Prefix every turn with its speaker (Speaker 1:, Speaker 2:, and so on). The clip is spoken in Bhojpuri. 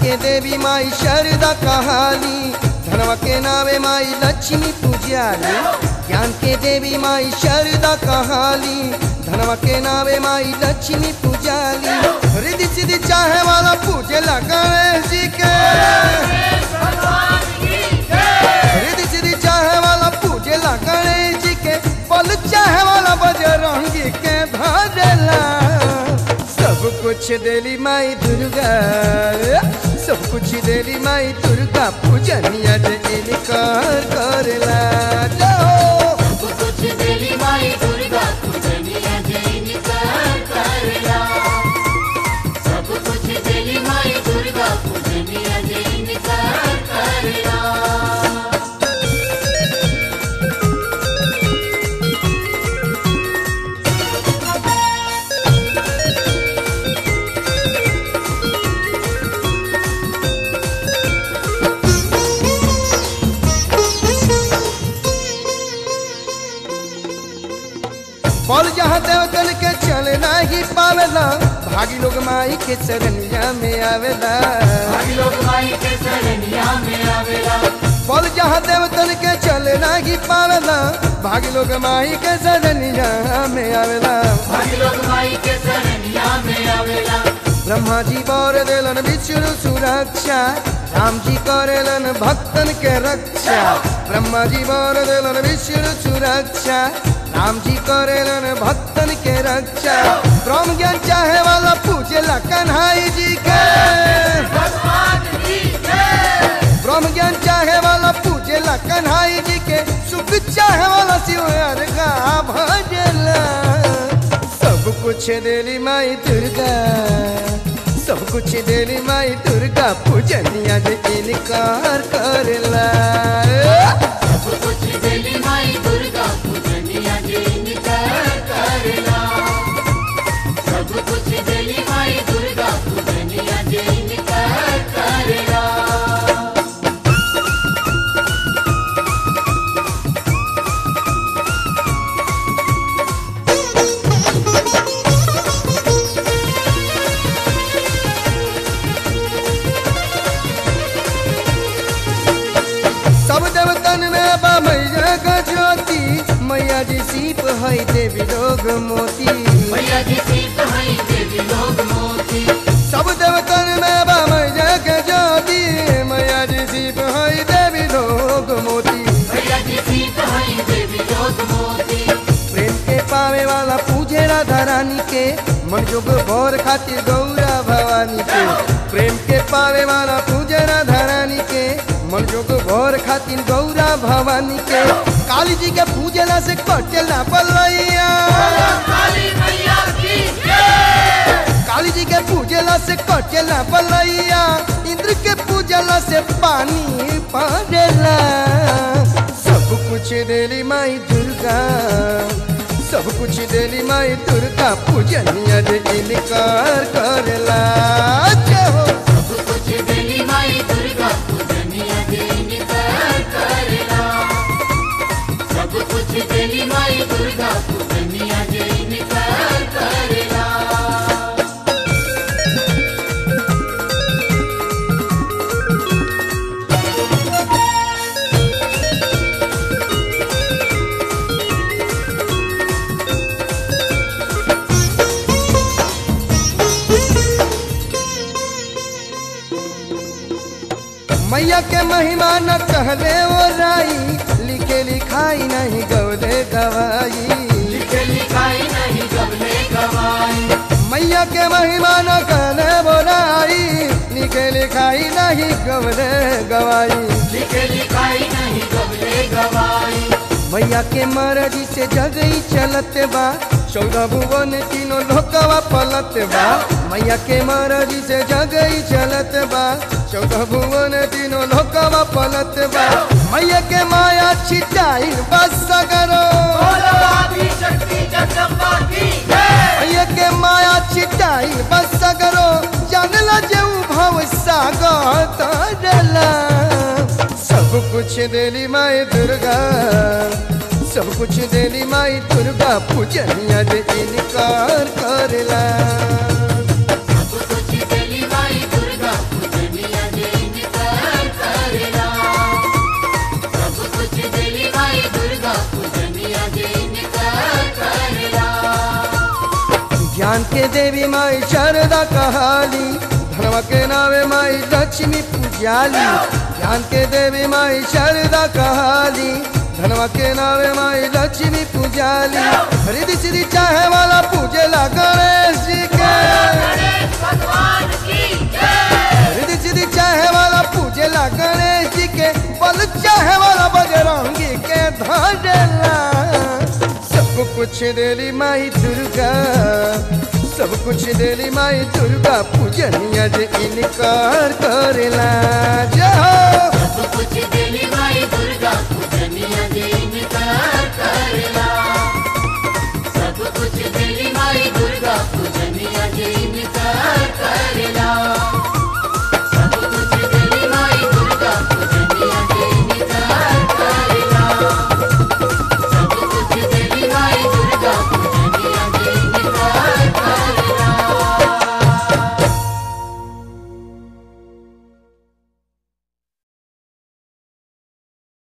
Speaker 1: के देवी माई शारदा कहाली धनवा के नावे माई लक्ष्मी पूजाली ज्ञान के देवी माई शारदा कहाली धनवा के नावे माई लक्ष्मी पूजाली रिद्धि सिद्धि चाहे वाला पूजे ला गणेश जी के रिद्धि सिद्धि चाहे वाला पूजे ला गणेश जी के पल चाहे वाला बजरंगी के धरेला सब कुछ देली माई दुर्गा सब कुछ देली माई दुर्गा पूजनिया जे इनकार करेला जाओ
Speaker 2: सब कुछ देली माई दुर्गा पूजनिया जैन कर करला सब कुछ देली माई दुर्गा पूजनिया जैन कर करला
Speaker 1: पल जहाँ देवतन के चले नाही पावेला भागी लोग माई के चरनिया में आवेला
Speaker 2: भाई लोग माई के शरणिया में आवेला
Speaker 1: पल जहाँ देवतन के चले नाही पावेला भागी लोग माई के चरनिया में आवेला
Speaker 2: भाई लोग माई के शरणिया में आवेला
Speaker 1: ब्रह्मा जी बर देलन विष्णु सुरक्षा राम जी करेलन भक्तन के रक्षा ब्रह्मा जी बर देलन विष्णु सुरक्षा राम जी करेलन भक्तन के रक्षा ब्रह्म ज्ञान चाहे वाला पूजेला कन्हाई जी के ब्रह्म ज्ञान चाहे वाला पूजेला कन्हाई जी के सुख चाहे वाला शिव का भजेला सब कुछ देली माई दुर्गा सब कुछ देली माई दुर्गा पूजनिया जे इनकार करेला
Speaker 2: सब कुछ देली माई दुर्गा पूजनिया जैन कर करला सब कुछ देली माई दुर्गा पूजनिया जैन कर करला
Speaker 1: सब देवतन में बा मैया का ज्योति मैया जी सीप है देवी लोग मोती
Speaker 2: मैया जी सीत हई देवी लोग मोती
Speaker 1: सब देवतन में बा मैया के ज्योति मैया जी सीप है देवी लोग मोती
Speaker 2: मैया जी सीत हई देवी लोग मोती
Speaker 1: प्रेम के पावे वाला पूजे राधा रानी के मन जोग भोर खातिर गौरा भवानी के प्रेम के पावे वाला पूजे राधा रानी के मन जोग भोर खातिर गौरा भवानी के काली जी के पूजला से कटेला पलैया
Speaker 2: काली मैया की
Speaker 1: काली जी के पूजला से कटेला पलैया इंद्र के पूजला से पानी पड़ेला सब कुछ देली माई दुर्गा सब कुछ देली माई दुर्गा पूजनिया जे इनकार करेला जय हो
Speaker 2: सब कुछ देली माई दुर्गा पूजनिया जैन कर करला सब कुछ देली माई दुर्गा पूजनिया जैन कर करला
Speaker 1: मैया के महिमा न कहले ओ राई लिखे लिखाई नहीं गौले गवाई
Speaker 2: लिखे लिखाई नहीं गबले गवाई
Speaker 1: मैया के महिमा न कहले बोराई लिखे लिखाई नहीं गवले गवाई
Speaker 2: लिखे लिखाई नहीं गबले गवाई
Speaker 1: मैया के मर्जी से जगई चलत बा चौदह भुवन तीनों लोकवा पलत बा मैया के मर्जी से जगई चलत बा चौदह भुवन तीनों लोकवा पलत बा मैया के माया छिटाई बस सगरो मैया के माया छिटाई बस सगरो जानला जे भव सागर तरला सब कुछ देली माई दुर्गा सब कुछ देली माई दुर्गा पूजनिया जे इनकार करेला
Speaker 2: सब कुछ देली माई दुर्गा पूजनिया
Speaker 1: ज्ञान के देवी माई शारदा कहाली धनवा के नावे माई लक्ष्मी पूजाली ज्ञान के देवी माई शारदा कहाली धनवा के नावे माई लक्ष्मी पूजाली रिधि सिद्धि चाहे वाला पूजेला गणेश जी के
Speaker 2: भगवान की
Speaker 1: रिधि सिद्धि चाहे वाला पूजेला गणेश जी के बल चाहे वाला बजरंगी के धरेला सब कुछ देली माई दुर्गा सब कुछ देली माई दुर्गा पूजनिया जे इनकार करेला जय हो
Speaker 2: सब कुछ दिली माई